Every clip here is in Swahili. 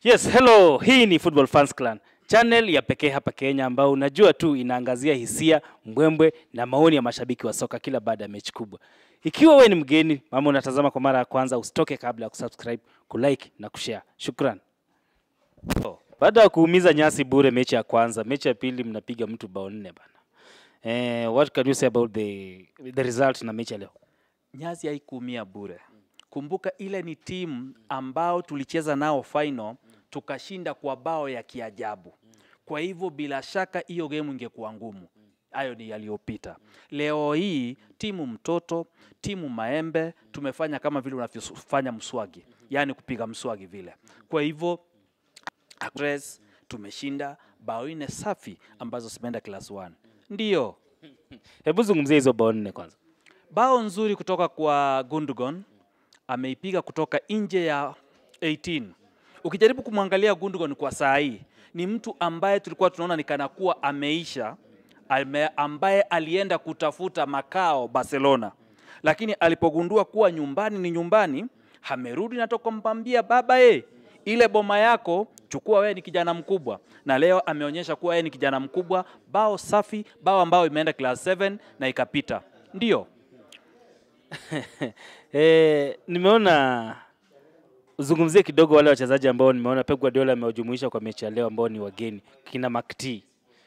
Yes, hello. Hii ni Football Fans Clan, channel ya pekee hapa Kenya ambao unajua tu inaangazia hisia, mbwembwe na maoni ya mashabiki wa soka kila baada ya mechi kubwa. Ikiwa wewe ni mgeni ama unatazama kwa mara ya kwanza, usitoke kabla ya kusubscribe, kulike na kushare. Shukran. Oh, Baada ya kuumiza nyasi bure mechi ya kwanza, mechi ya pili mnapiga mtu bao nne bana. Eh, what can you say about the the result na mechi ya leo? Nyasi haikuumia bure. Kumbuka ile ni timu ambao tulicheza nao final tukashinda kwa bao ya kiajabu. Kwa hivyo bila shaka hiyo game ingekuwa ngumu. Hayo ni yaliyopita. Leo hii timu mtoto, timu maembe, tumefanya kama vile unavyofanya mswagi, yaani kupiga mswagi vile. Kwa hivyo Actress, tumeshinda bao nne safi ambazo zimeenda class 1. Ndiyo, Hebu zungumzia hizo bao nne kwanza. bao nzuri kutoka kwa Gundogan ameipiga kutoka nje ya 18. Ukijaribu kumwangalia Gundogan kwa saa hii ni mtu ambaye tulikuwa tunaona ni kana kuwa ameisha, ame, ambaye alienda kutafuta makao Barcelona, lakini alipogundua kuwa nyumbani ni nyumbani, amerudi na tokompambia baba e, ile boma yako chukua, wewe ni kijana mkubwa. Na leo ameonyesha kuwa yeye ni kijana mkubwa. Bao safi, bao ambao imeenda class 7 na ikapita. Ndio, Eh, nimeona uzungumzie kidogo wale wachezaji ambao nimeona Pep Guardiola amewajumuisha kwa mechi ya leo ambao ni wageni kina McT.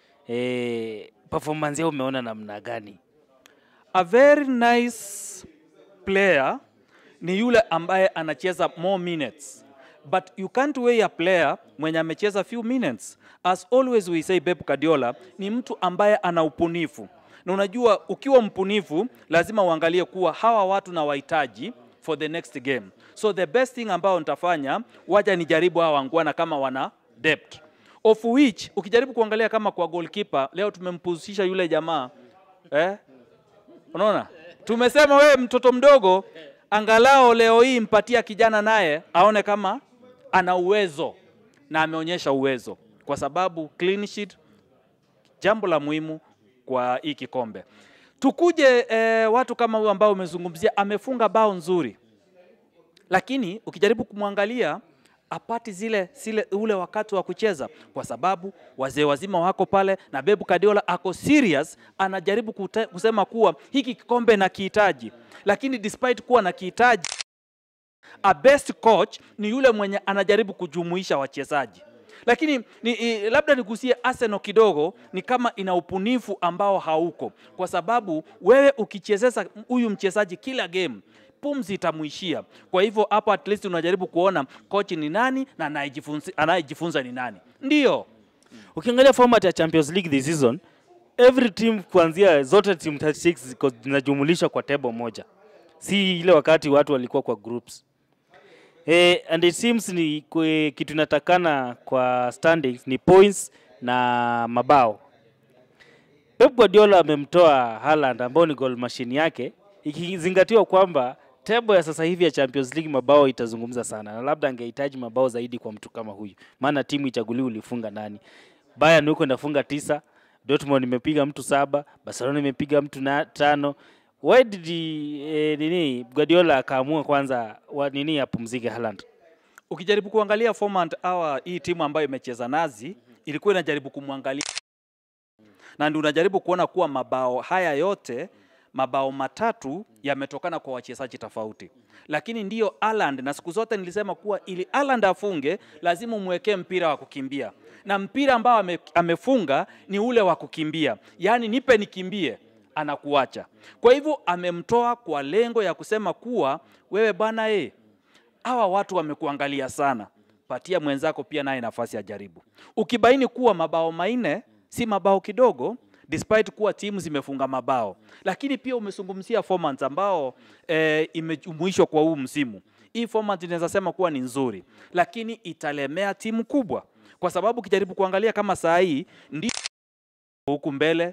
Eh, performance yao umeona namna gani? a very nice player ni yule ambaye anacheza more minutes but you can't weigh a player mwenye amecheza few minutes as always we say Pep Guardiola ni mtu ambaye ana upunifu na unajua ukiwa mpunifu lazima uangalie kuwa hawa watu na wahitaji for the next game so the best thing ambayo nitafanya wacha nijaribu hawa wangwana kama wana depth of which ukijaribu kuangalia kama kwa goalkeeper leo tumempuzisha yule jamaa eh? Unaona, tumesema wewe mtoto mdogo, angalau leo hii mpatia kijana naye aone kama ana uwezo, na ameonyesha uwezo, kwa sababu clean sheet, jambo la muhimu kwa hii kikombe. Tukuje eh, watu kama huyu ambao umezungumzia, amefunga bao nzuri, lakini ukijaribu kumwangalia apati zile, zile ule wakati wa kucheza, kwa sababu wazee wazima wako pale na Pep Guardiola ako serious, anajaribu kute, kusema kuwa hiki kikombe na kihitaji, lakini despite kuwa na kihitaji, a best coach ni yule mwenye anajaribu kujumuisha wachezaji lakini ni, i, labda nigusie Arsenal kidogo, ni kama ina upunifu ambao hauko, kwa sababu wewe ukichezeza huyu mchezaji kila game pumzi itamuishia. Kwa hivyo hapo at least unajaribu kuona coach ni nani na anayejifunza anayejifunza ni nani. Ndiyo, Ukiangalia format ya Champions League this season, every team kuanzia zote team 36 ziko zinajumulishwa kwa table moja, si ile wakati watu walikuwa kwa groups. Eh, and it seems ni kwe, kitu inatakana kwa standings ni points na mabao. Pep Guardiola amemtoa Haaland ambao ni goal machine yake, ikizingatiwa kwamba table ya sasa hivi ya Champions League mabao itazungumza sana, na labda angehitaji mabao zaidi kwa mtu kama huyu, maana timu ichaguliwi ulifunga nani. Bayern huko inafunga tisa, Dortmund imepiga mtu saba, Barcelona imepiga mtu na tano. Why did he, eh, nini Guardiola akaamua kwanza wa, nini apumzike Haaland? ukijaribu kuangalia format awa hii timu ambayo imecheza nazi ilikuwa inajaribu kumwangalia na ndio unajaribu kuona kuwa mabao haya yote mabao matatu yametokana kwa wachezaji tofauti, lakini ndiyo Haaland, na siku zote nilisema kuwa ili Haaland afunge lazima umwekee mpira wa kukimbia, na mpira ambao ame, amefunga ni ule wa kukimbia, yaani nipe nikimbie, anakuacha. Kwa hivyo amemtoa kwa lengo ya kusema kuwa wewe bwana e, hawa watu wamekuangalia sana, patia mwenzako pia naye nafasi ya jaribu. Ukibaini kuwa mabao manne si mabao kidogo, despite kuwa timu zimefunga mabao, lakini pia umezungumzia format ambao eh, imejumuishwa kwa huu msimu. Hii format inaweza sema kuwa ni nzuri, lakini italemea timu kubwa, kwa sababu ukijaribu kuangalia kama saa hii ndio huku mbele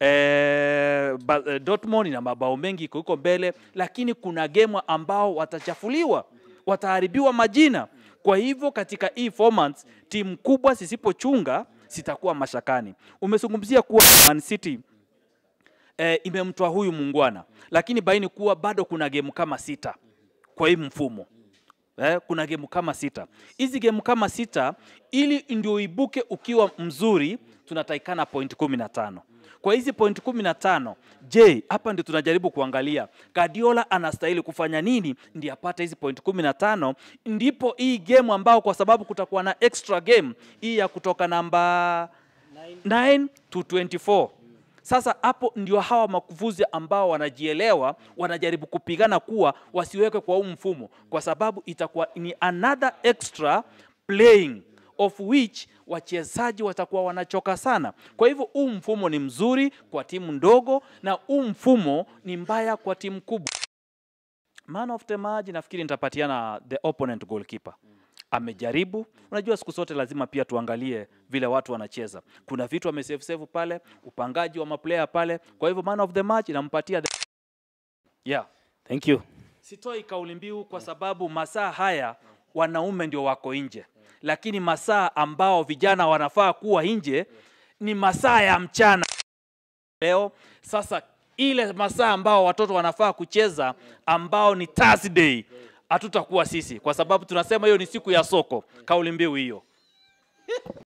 eh, ba- eh, Dortmund ina mabao mengi iko huko mbele, lakini kuna game ambao watachafuliwa, wataharibiwa majina. Kwa hivyo katika hii format timu kubwa zisipochunga zitakuwa mashakani. Umezungumzia kuwa Man City eh, imemtoa huyu muungwana, lakini baini kuwa bado kuna game kama sita kwa hii mfumo eh, kuna gemu kama sita. Hizi gemu kama sita, ili ndio ibuke ukiwa mzuri, tunatakikana point kumi na tano. Kwa hizi point kumi na tano, je, hapa ndio tunajaribu kuangalia Guardiola anastahili kufanya nini ndi apate hizi point kumi na tano, ndipo hii game ambao kwa sababu kutakuwa na extra game hii ya kutoka namba 9 to 24 sasa hapo ndio hawa makufuzi ambao wanajielewa wanajaribu kupigana kuwa wasiwekwe kwa huu mfumo, kwa sababu itakuwa ni another extra playing of which wachezaji watakuwa wanachoka sana. Kwa hivyo huu mfumo ni mzuri kwa timu ndogo na huu mfumo ni mbaya kwa timu kubwa. Man of the match nafikiri nitapatiana the opponent goalkeeper. Amejaribu. Unajua, siku zote lazima pia tuangalie vile watu wanacheza. Kuna vitu amesave save pale, upangaji wa maplayer pale. Kwa hivyo man of the match nampatia the... yeah. Thank you. Sitoi kauli mbiu kwa sababu masaa haya wanaume ndio wako nje, lakini masaa ambao vijana wanafaa kuwa nje ni masaa ya mchana leo. Sasa ile masaa ambao watoto wanafaa kucheza ambao ni Thursday, hatutakuwa sisi, kwa sababu tunasema hiyo ni siku ya soko. Kauli mbiu hiyo.